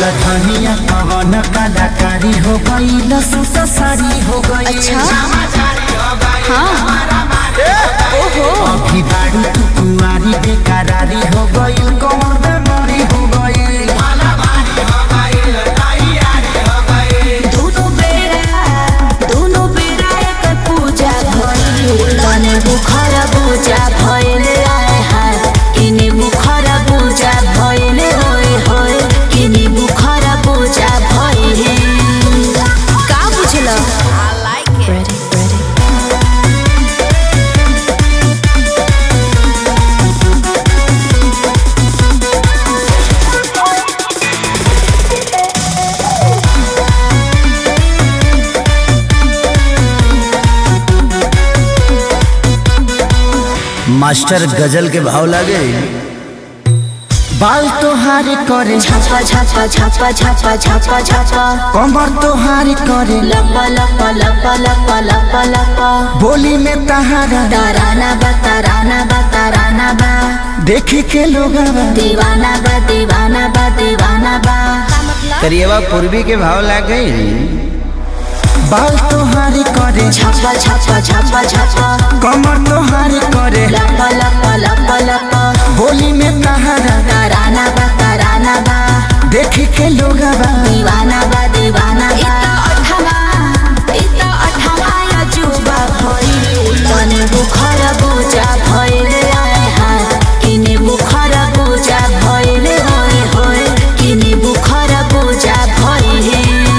धनिया पवन कलाकारी हो गई सुत साड़ी हो गई अच्छा हाँ ओहो अभी बारू तू कुंवारी बेकरारी हो गई कौन बेमारी हो गई दोनों बेरा दोनों बेरा एक पूजा भइल तने बुखर पूजा भइल आए हाय किने बुखर पूजा भइल होय होय किने बुखर पूजा भइल का बुझल I like it ready ready master गजल के भाव लागे बाल तोहारी करे छापा छापा छापा छापा छापा छापा कमर तोहारी करे लपा लपा लपा लपा लपा लपा बोली में तहारा तराना बा तराना बा तराना बा देखे के लोग दीवाना बा दीवाना बा दीवाना बा करिएवा पूर्वी के भाव लागे बाल तोहारी करे छापा छापा छापा छापा कमर तोहारी करे लपा लपा लपा लपा बोली में तहारा तराना बा तराना बा देखे के लोग दीवाना बा दीवाना बा तने बुखर पूजा भइल आए हाय किने बुखर पूजा भइल होय होय किने बुखर पूजा भइल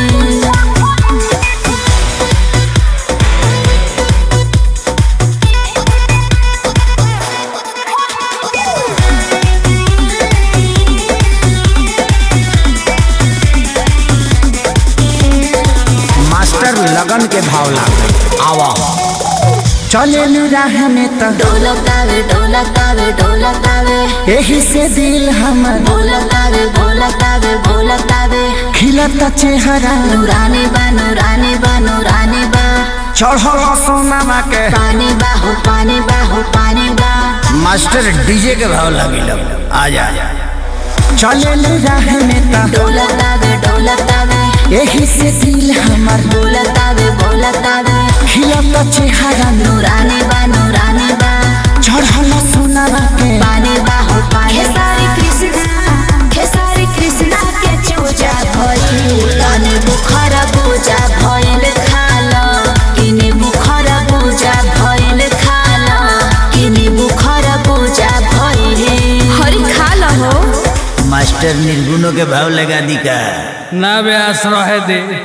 मास्टर लगन के भाव लागे आवा चले राह में त ढोलकावे ढोलकावे ढोलकावे यही से दिल हमर बोलकावे बोलकावे बोलकावे खिलता चेहरा नूरानी बा नूरानी बा नूरानी बा चढ़ल सोनामा के पानी बा हो पानी बा हो पानी बा मास्टर डीजे के भाव लगे आ जा चले राह में त ढोलकावे ढोलकावे यही से दिल हमर बोलकावे बोलकावे खिलता चेहरा नूरानी बा नूरानी बा चढ़ल सोनामा के पानी बा हो पानी खेसारी कृष्णा खेसारी कृष्णा के चूजा भइल तने बुखर पूजा भइल खाल किने बुखर पूजा भइल खाल किने बुखर पूजा भइल हरि खाल हो मास्टर निर्गुणों के भाव लगा दी का ना व्यास रहे दे